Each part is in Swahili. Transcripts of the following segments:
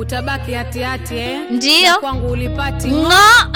utabaki hatihati eh? Ndiyo. Na kwangu ulipati Ng'o.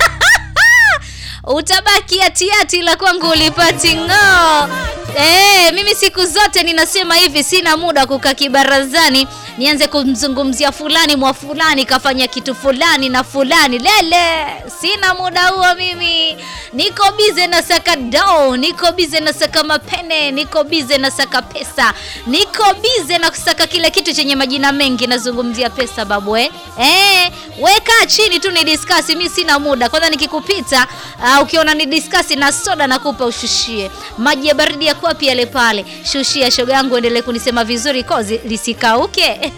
Utabaki hatihati la kwangu ulipati ng'o. Eh, mimi siku zote ninasema hivi, sina muda wa kukaa kibarazani nianze kumzungumzia fulani mwa fulani kafanya kitu fulani na fulani. Lele, sina muda huo mimi. Niko bize na saka dao, niko bize na saka mapene, niko bize na saka pesa, niko bize na kusaka kile kitu chenye majina mengi. Nazungumzia pesa babu eh. Eh, weka chini tu ni discuss, mimi sina muda. Kwanza nikikupita uh, ukiona ni discuss na soda nakupa ushushie. Maji ya baridi yako wapi yale pale? Shushia shoga yangu, endelee kunisema vizuri kozi lisikauke.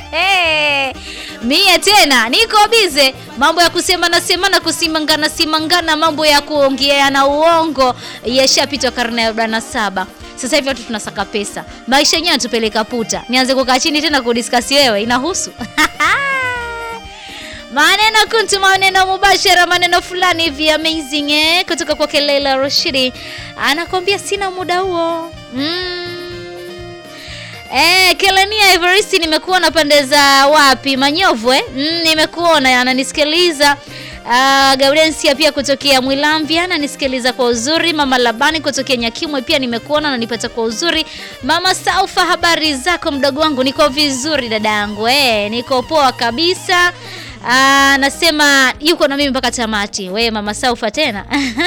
Mie tena niko bize, mambo ya kusema na sema na kusimangana simangana, mambo ya kuongea na uongo yashapitwa karne ya arobaini na saba. Sasa hivi watu tunasaka pesa, maisha yenyewe yanatupeleka puta. Nianze kukaa chini tena kudiskasi wewe, inahusu maneno kuntu, maneno mubashara, maneno fulani hivi amazing eh, kutoka kwa Leila Rashidi anakwambia sina muda huo mm. Eh, Kelania Everest nimekuona pande za wapi? Manyovu eh? Mm, nimekuona ananisikiliza. Uh, Gaudensia pia kutokea Mwilamvya ananisikiliza kwa uzuri. Mama Labani kutokea Nyakimwe pia nimekuona ananipata kwa uzuri. Mama Saufa, habari zako mdogo wangu? Niko vizuri dada yangu. Eh, niko poa kabisa. Anasema yuko na mimi mpaka tamati. We Mama Saufa tena.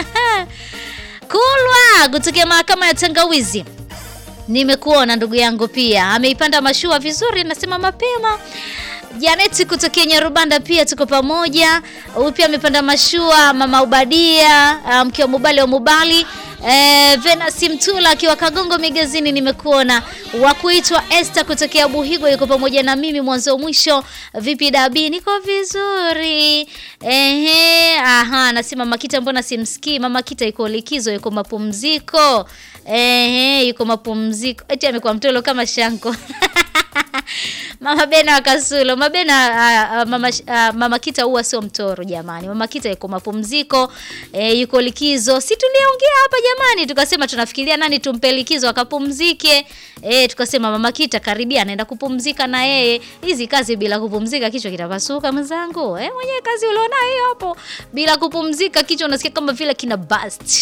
Kulwa kutokea mahakama ya Tangawizi. Nimekuona ndugu yangu pia ameipanda mashua vizuri, nasema mapema. Janeti kutokea Nyarubanda pia tuko pamoja. Huyu pia amepanda mashua, mama Ubadia mke wa Mubali wa Mubali. E, Venasi Mtula akiwa Kagongo Migezini nimekuona. Wa kuitwa Esther kutokea Buhigo yuko pamoja na mimi mwanzo mwisho. Vipi Dabi? Niko vizuri. Ehe, aha, nasema Makita mbona simsikii? Mama Kita yuko likizo, yuko mapumziko. Ehe, yuko mapumziko. Eti amekuwa mtolo kama shanko. Mama Bena wa Kasulo. Mama Bena uh, uh, mama, uh, mama Kita huwa sio mtoro jamani. Mama Kita yuko mapumziko, e, yuko likizo. Si tuliongea hapa jamani, tukasema tunafikiria nani tumpe likizo akapumzike. E, tukasema Mama Kita karibia anaenda kupumzika na yeye. Hizi kazi bila kupumzika kichwa kitapasuka mwenzangu. Eh, mwenyewe kazi uliona hiyo hapo. Bila kupumzika kichwa unasikia kama vile kina bust.